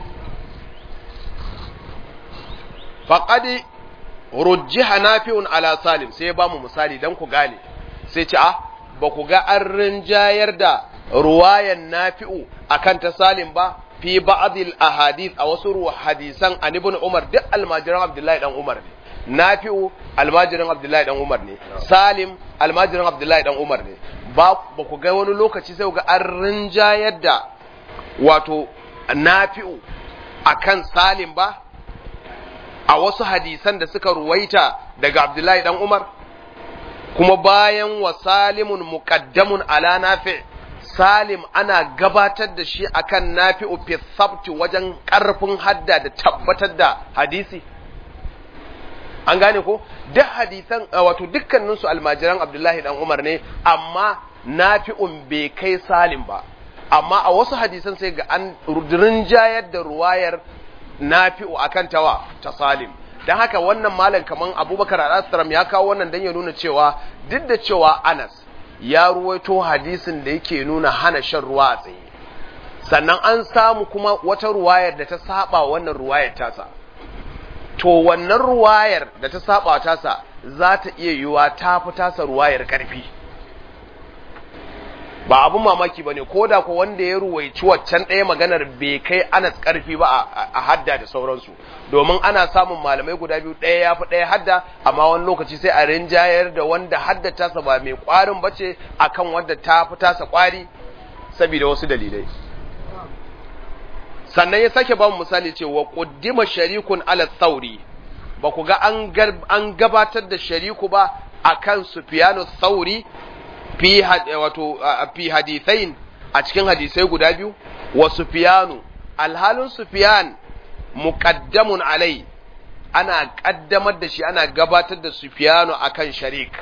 Speaker 1: faqadi rujjiha nafi'un ala salim sai ya bamu misali dan ku gane sai ce ah ba ku ga an rinjayar da ruwayan nafi'u akan ta salim ba fi ba'dil ahadith a wasu hadisan an ibn umar duk almajiran abdullahi dan umar ne nafi'u almajirin abdullahi dan umar ne salim almajirin abdullahi dan umar ne ba ba ku ga wani lokaci sai ga an rinjayar da wato nafi'u akan salim ba a wasu hadisan da suka ruwaita daga abdullahi dan umar kuma bayan wa salimun muqaddamun ala nafi' salim ana gabatar da shi akan nafi'u fi sabti wajen karfin hadda da tabbatar da hadisi an gane ko duk hadisan wato dukkanin su almajiran abdullahi dan umar ne amma nafi'un bai kai salim ba amma a wasu hadisan sai ga an rinjayar da ruwayar nafi'u akan tawa ta salim dan haka wannan malam kaman abubakar al ya kawo wannan dan ya nuna cewa duk da cewa anas ya ruwaito hadisin da yake nuna hana shan ruwa a tsaye sannan an samu kuma wata ruwayar da ta saba wannan ruwayar tasa to wannan ruwayar da ta saba tasa za ta iya yiwa ta fi tasa ruwayar karfi ba abun mamaki ba ne ko da ko wanda ya ruwaici waccan ɗaya maganar bai kai anas karfi ba a hadda da sauransu domin ana samun malamai guda biyu ɗaya ya fi ɗaya hadda amma wani lokaci sai a rinjayar da wanda hadda tasa ba mai ƙwarin ba ce akan wanda ta fi tasa ƙwari saboda wasu dalilai sannan ya sake ba mu misali ce wa ƙuddima sharikun ala tsauri ba ku ga an gabatar da shariku ba akan sufiyanu tsauri fi wato fi hadithain a cikin hadisai guda biyu wa sufiyanu alhalin sufiyan muqaddamun alai ana kaddamar da shi ana gabatar da sufiyanu akan sharik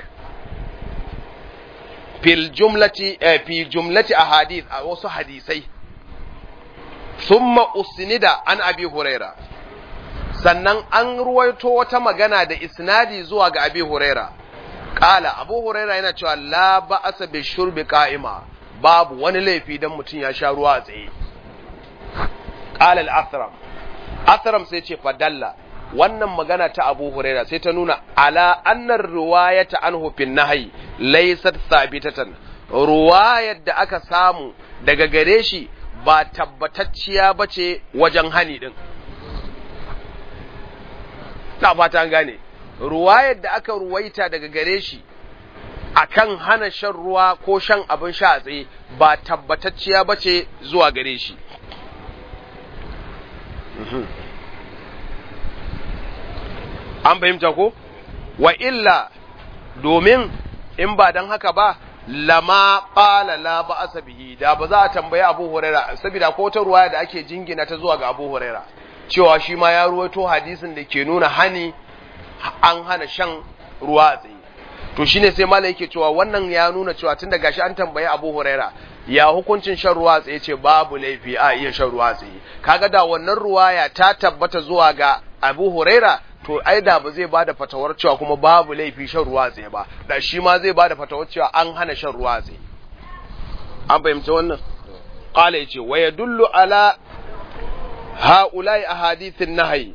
Speaker 1: fil jumlati eh, fi jumlati ahadith a wasu hadisai thumma usnida an abi huraira sannan an ruwaito wata magana da isnadi zuwa ga abi huraira Kala Abu Huraira yana cewa la ba'asa bi shurbi qa'ima babu wani laifi dan mutum ya sha ruwa a tsaye. Kala al-Athram Athram sai ce fadalla wannan magana ta Abu Huraira sai ta nuna ala annar riwayata anhu fin nahyi laysat thabitatan ruwayar da aka samu daga gare shi ba tabbatacciya bace wajen hani din. Ta fata an gane. ruwayar da aka ruwaita daga gare shi akan hana shan ruwa ko shan abin sha a tsaye ba tabbatacciya ba ce zuwa gare shi an fahimta ko wa illa domin in ba don haka ba lama ƙala la ba bihi da ba za a tambayi abu huraira saboda ko ta ruwaya da ake jingina ta zuwa ga abu huraira cewa shi ma ya ruwaito hadisin da ke nuna hani an hana shan ruwa a tsaye to shine sai malai yake cewa wannan ya nuna cewa tun da gashi an tambayi Abu Huraira ya hukuncin shan ruwa a tsaye ce babu laifi a iya shan ruwa a tsaye kaga da wannan ruwaya ta tabbata zuwa ga Abu Huraira to ai da ba zai bada fatawar cewa kuma babu laifi shan ruwa a tsaye ba da shi ma zai bada fatawar cewa an hana shan ruwa a tsaye an fahimci wannan qala yace wa yadullu ala ha'ula'i ahadithin nahyi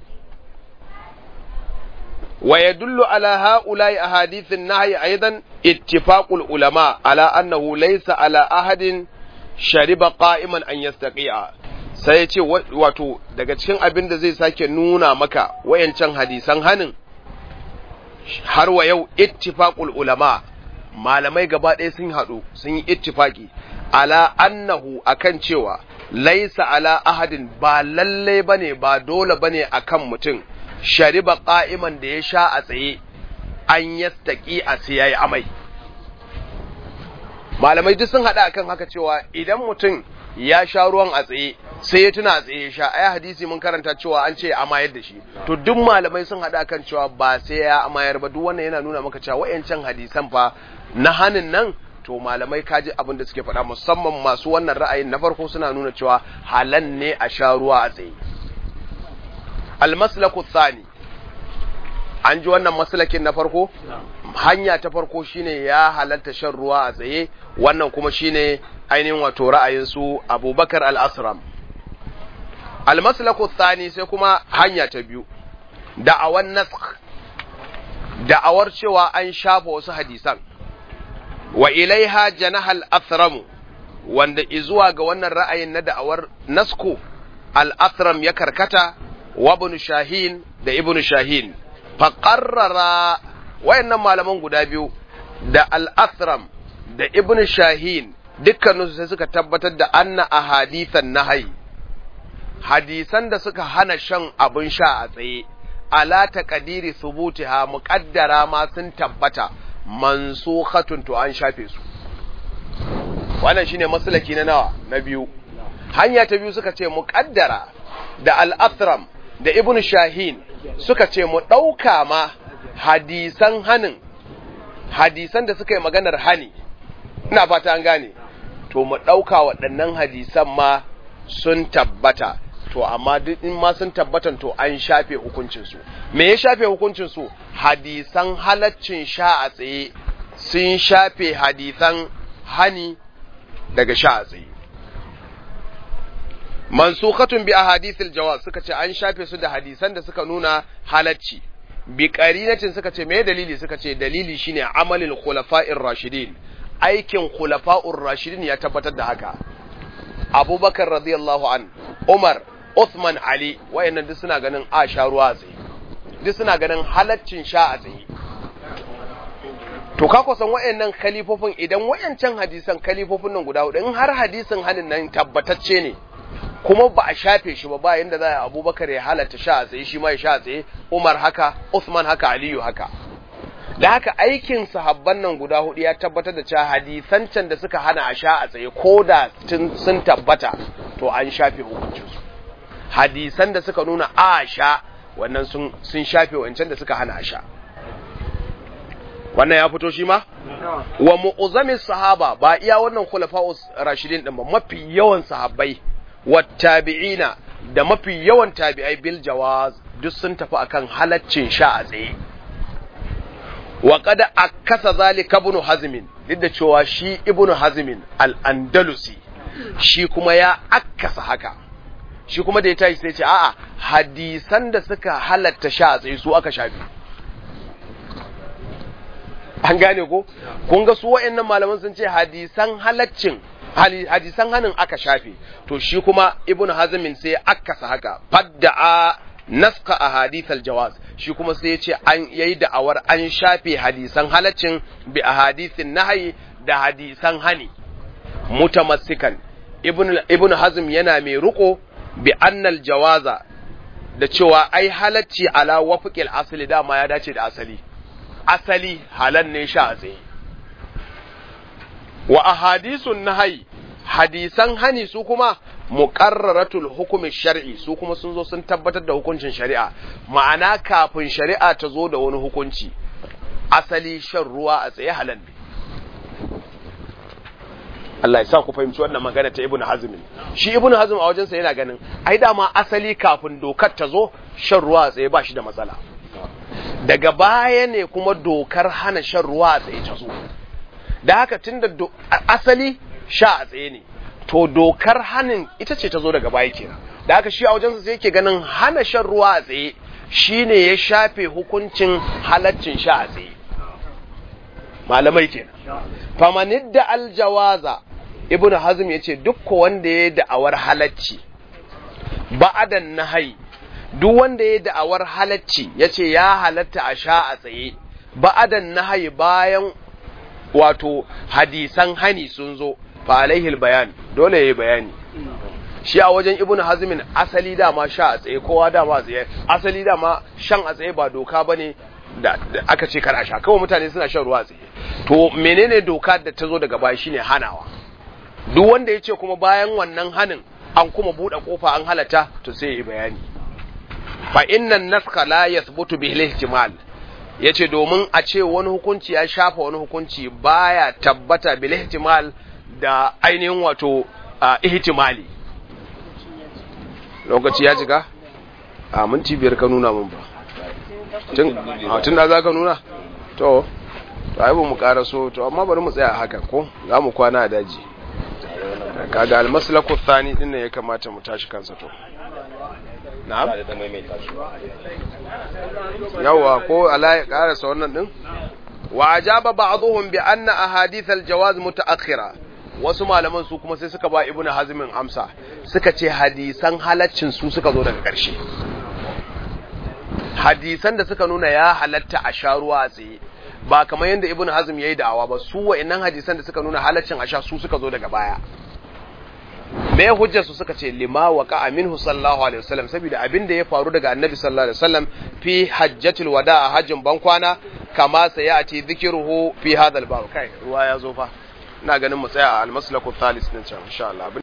Speaker 1: ويدل على هؤلاء أحاديث النهي أيضا اتفاق العلماء على أنه ليس على أحد شرب قائما أن يستقيع sai ya ce wato daga cikin abin da zai sake nuna maka wayancan hadisan hanin har wa yau ittifaqul ulama malamai gaba ɗaya sun haɗu sun yi ittifaki ala annahu akan cewa laisa ala ahadin ba lalle bane ba dole bane akan mutum shariba ƙa'iman da ya sha a tsaye an yastaƙi a siyayi amai. Malamai duk sun haɗa akan haka cewa idan mutum ya sha ruwan a tsaye sai ya tuna a tsaye ya sha, ai hadisi mun karanta cewa an ce amayar da shi. To duk malamai sun haɗa akan cewa ba sai ya amayar ba duk wannan yana nuna maka cewa wa'yancan hadisan fa na hanin nan to malamai kaji abin da suke faɗa musamman masu wannan ra'ayin na farko suna nuna cewa halan ne a sha ruwa a tsaye. almaslaku thani an ji wannan maslakin na farko hanya ta farko shine ya halatta shan ruwa a tsaye wannan kuma shine ainihin wato ra'ayin su abubakar al-asram almaslaku thani sai kuma hanya ta biyu da'awan nasakh da'awar cewa an shafa wasu hadisan wa ilaiha janahal athramu wanda izuwa ga wannan ra'ayin na da'awar nasku al-athram ya karkata wa ibn shahin da ibn shahin faqarrara wayannan malaman guda biyu da al-athram da ibn shahin dukkaninsu sai suka tabbatar da anna ahadithan nahyi hadisan da suka hana shan abin sha a tsaye ala taqdiri thubutiha muqaddara ma sun tabbata mansukhatun to an shafe su wannan shine maslaki na nawa na biyu hanya ta biyu suka ce muqaddara da al-athram da ibn shahin suka ce mu dauka ma hadisan hanin hadisan da suka yi maganar hani ina fata an gane to mu dauka waɗannan hadisan ma sun tabbata to amma duk in ma sun tabbatan to an shafe hukuncinsu me ya shafe hukuncinsu hadisan halaccin sha a tsaye sun shafe hadisan hani daga sha a tsaye mansukhatun bi ahadithil jawaz suka ce an shafe su da hadisan da suka nuna halacci bi qarinatin suka ce me dalili suka ce dalili shine amalin khulafa'ir rashidin aikin khulafa'ur rashidin ya tabbatar da haka abubakar radiyallahu an umar Uthman Ali wayannan duk suna ganin a sha ruwa a tsaye duk suna ganin halaccin sha a tsaye to ka kusan wayannan kalifofin idan wayancan hadisan kalifofin nan guda hudu in har hadisin hanin nan tabbatacce ne kuma ba a shafe shi ba bayan da za a abubakar ya halatta sha a tsaye shi ma ya sha a tsaye umar haka Uthman haka aliyu haka da haka aikin sahabban nan guda hudu ya tabbatar da cewa hadisan can da suka hana a sha a tsaye ko da sun tabbata to an shafe hukuncinsu hadisan da suka nuna a sha wannan sun shafe wancan da suka hana a sha wannan ya fito shi ma wa mu'uzamin sahaba ba iya wannan khulafa'us rashidin din ba mafi yawan sahabbai wa tabi'ina da mafi yawan tabi'ai bil jawaz duk sun tafi akan halaccin sha a tsaye wa qad akasa zalika ibn hazmin duk da cewa shi ibn hazmin al-andalusi shi kuma ya akasa haka shi kuma da ya tashi sai ce a'a hadisan da suka halatta sha a tsaye su aka shafi an gane ko kun ga su wa'annan malaman sun ce hadisan halaccin hadisan hanin aka shafe to shi kuma ibn hazmin sai akasa haka fadda'a naska a hadithal jawaz shi kuma sai ya ce an yayi da'awar an shafe hadisan halaccin bi a hadithin nahyi da hadisan hani mutamassikan ibn ibn hazm yana mai ruko bi annal jawaza da cewa ai halacci ala wafiqil asali dama ya dace da asali asali halan ne sha a tsaye wa ahadisun nahyi hadisan hani su kuma muqarraratul hukumi shar'i su kuma sun zo sun tabbatar da hukuncin shari'a ma'ana kafin shari'a ta zo da wani hukunci asali shan ruwa a tsaye halal ne Allah ya sa ku fahimci wannan magana ta Ibn Hazm shi Ibn Hazm a wajensa yana ganin ai dama asali kafin dokar ta zo shan ruwa a tsaye ba shi da matsala daga baya ne kuma dokar hana shan ruwa a tsaye ta zo da haka tunda asali sha a tsaye ne to dokar hanin ita ce ta zo daga baya kenan da haka shi a wajensa sai yake ganin hana shan ruwa a tsaye shine ya shafe hukuncin halaccin sha a tsaye malamai kenan famanidda aljawaza ibnu hazm yace duk wanda ya da'awar halacci ba'adan nahai duk wanda ya da'awar halacci yace ya halatta a sha a tsaye ba'adan nahai bayan wato hadisan hani sun zo fa alaihil bayan dole yayi bayani shi a wajen ibn hazmin asali dama sha a tsaye kowa dama tsaye asali dama shan a tsaye ba doka bane da aka ce kar a sha kawai mutane suna shan ruwa tsaye to menene doka da ta zo daga baya shine hanawa duk wanda ya ce kuma bayan wannan hanin an kuma buɗe kofa an halata to sai ya yi bayani fa innan naska la yathbutu bihi ihtimal yace domin a ce wani hukunci ya shafa wani hukunci baya tabbata bil ihtimal da ainihin wato ihtimali lokaci ya jika a minti biyar ka nuna mun ba tun da za ka nuna to to ai ba mu karaso to amma bari mu tsaya haka ko za mu kwana a daji kaga almaslaku thani din ne ya kamata mu tashi kansa to na'am yawa ko ala ya karasa wannan din wa ajaba ba'dhum bi anna ahadith aljawaz mutaakhira wasu malaman su kuma sai suka ba ibnu hazmin amsa suka ce hadisan halaccin su suka zo daga ƙarshe hadisan da suka nuna ya halatta a sha ruwa a tsaye ba kamar yadda ibn hazm yayi da'awa ba su wa'annan hadisan da suka nuna halaccin a sha su suka zo daga baya me hujjar su suka ce lima waqa minhu sallallahu alaihi wasallam saboda abin da ya faru daga annabi sallallahu alaihi wasallam fi hajjatul wada a hajjin bankwana kama sayati dhikruhu fi hadha al-bab kai ruwa ya zo fa ina ganin mu tsaya a al-maslaku thalis din can insha Allah